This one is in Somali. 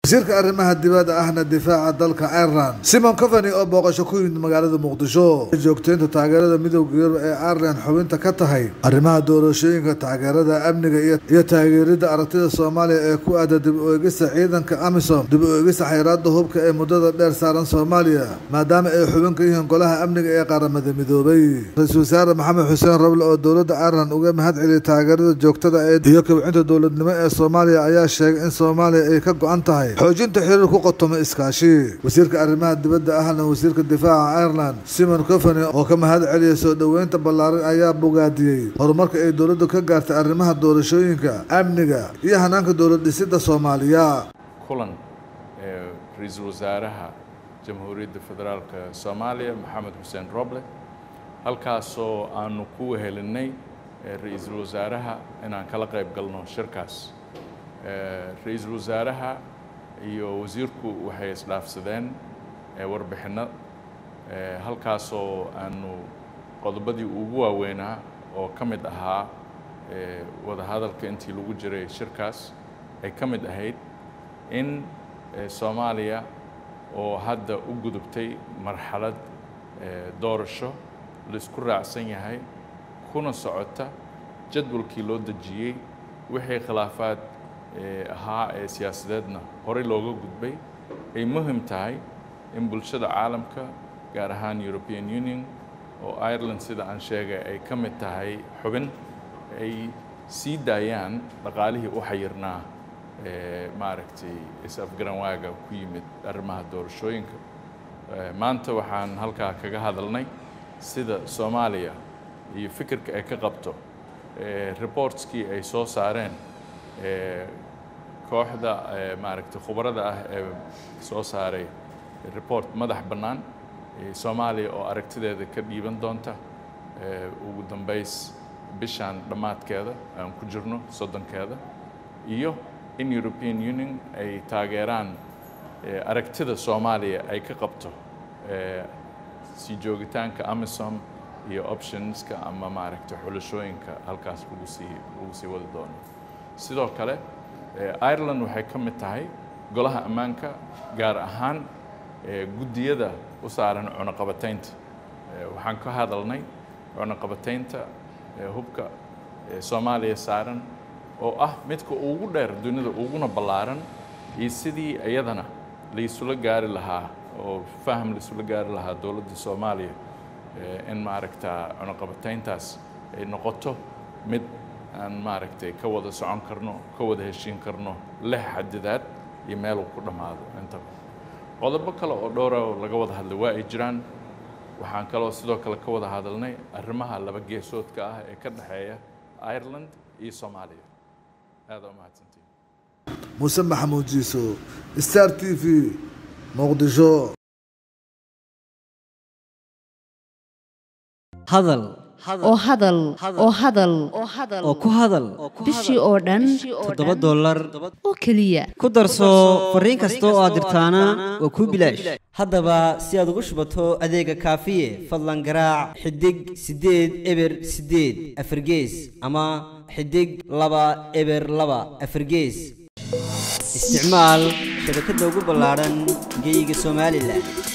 wasiirka arrimaha dibadda ahna difaaca dalka ireland simon coveny oo booqasho ku yimid magaalada muqdisho joogteynta taageerada midowda yurub ee ireland xubinta ka tahay arrimaha doorashooyinka taageerada amniga iyo taageeridda aragtida soomaaliya ee ku aada dib u eegista ciidanka amisom dib u eegista xayiraada hubka ee muddada dheer saaran soomaaliya maadaama ay xubin ka yihiin golaha amniga ee qaramada midoobay ra-iisul wasaare maxamed xuseen roble oo dowladda ireland uga mahad celiyay taageerada joogtada ee iyo kobcinta dowladnimo ee soomaaliya ayaa sheegay in soomaaliya ay ka go-an tahay xoojinta xiriir ku qotoma iskaashi wasiirka arrimaha dibadda ahna wasiirka difaaca ireland simon coveny oo ka mahad celiyay soo dhoweynta ballaaran ayaa bogaadiyey horumarka ay dowladdu ka gaartay arrimaha doorashooyinka amniga iyo hanaanka dowlad dhisidda soomaaliya kulan ee ra-iisul wasaaraha jamhuuriyadda federaalka soomaaliya maxamed xuseen roble halkaasoo aanu ku wehelinay ra-iisul wasaaraha inaan kala qayb galno shirkaas ra-iisul wasaaraha iyo wasiirku waxay isdhaafsadeen warbixinno halkaasoo aanu qodobadii ugu waaweynaa oo ka mid ahaa wadahadalka intii lagu jiray shirkaas ay ka mid ahayd in soomaaliya oo hadda u gudubtay marxalad doorasho laisku raacsan yahay kuna socota jadwalkii loo dejiyey wixii khilaafaad ahaa ee siyaasadeedna horey looga gudbay ay muhim tahay in bulshada caalamka gaar ahaan european union oo ireland sida aan sheegay ay ka mid tahay xubin ay sii daayaan dhaqaalihii u xayirnaa maaragtay is-afgaranwaaga ku yimid arrimaha doorashooyinka maanta waxaan halkaa kaga hadalnay sida soomaaliya iyo fikirka ay ka qabto reportskii ay soo saareen kooxda maaragtay khubarada ah ee soo saaray report madax bannaan soomaaliya oo aragtideeda ka dhiiban doonta ugu dambays bishaan dhammaadkeeda aan ku jirno soddonkeeda iyo in european union ay taageeraan aragtida soomaaliya ay ka qabto sii joogitaanka amisom iyo optionska ama maaragtay xulashooyinka halkaas lagu sii lagu sii wadi doono sidoo kale ireland waxay ka mid tahay golaha ammaanka gaar ahaan guddiyada u saaran cunaqabataynta waxaan ka hadalnay cunaqabataynta hubka soomaaliya saaran oo ah midka ugu dheer dunida uguna ballaaran iyo sidii iyadana laisula gaari lahaa oo faham laisula gaari lahaa dowladda soomaaliya in maaragta cunaqabatayntaas ay noqoto mid aan maaragtay ka wada socon karno ka wada heshiin karno leh xadidaad iyo meel uu ku dhammaado intaba qodobo kale oo dhowra oo laga wada hadlay waa ay jiraan waxaan kaloo sidoo kale ka wada hadalnay arrimaha laba geesoodka ah ee ka dhexeeya ireland iyo soomaaliya aada u mahadsantiin muuse maxamuud jiiso star t v muqdisho hadal oo hadal oo hadal oo ku hadal bishii oo dhan toddoba dollar oo keliya ku darso fariin kasta oo aad dirtaana waa kuu bilaash haddaba si aad ugu shubato adeega kaafiye fadlan garaac xidig siddeed eber siddeed afargees ama xidig laba eber laba afargees isticmaal shabakadda ugu ballaadhan geyga somalilan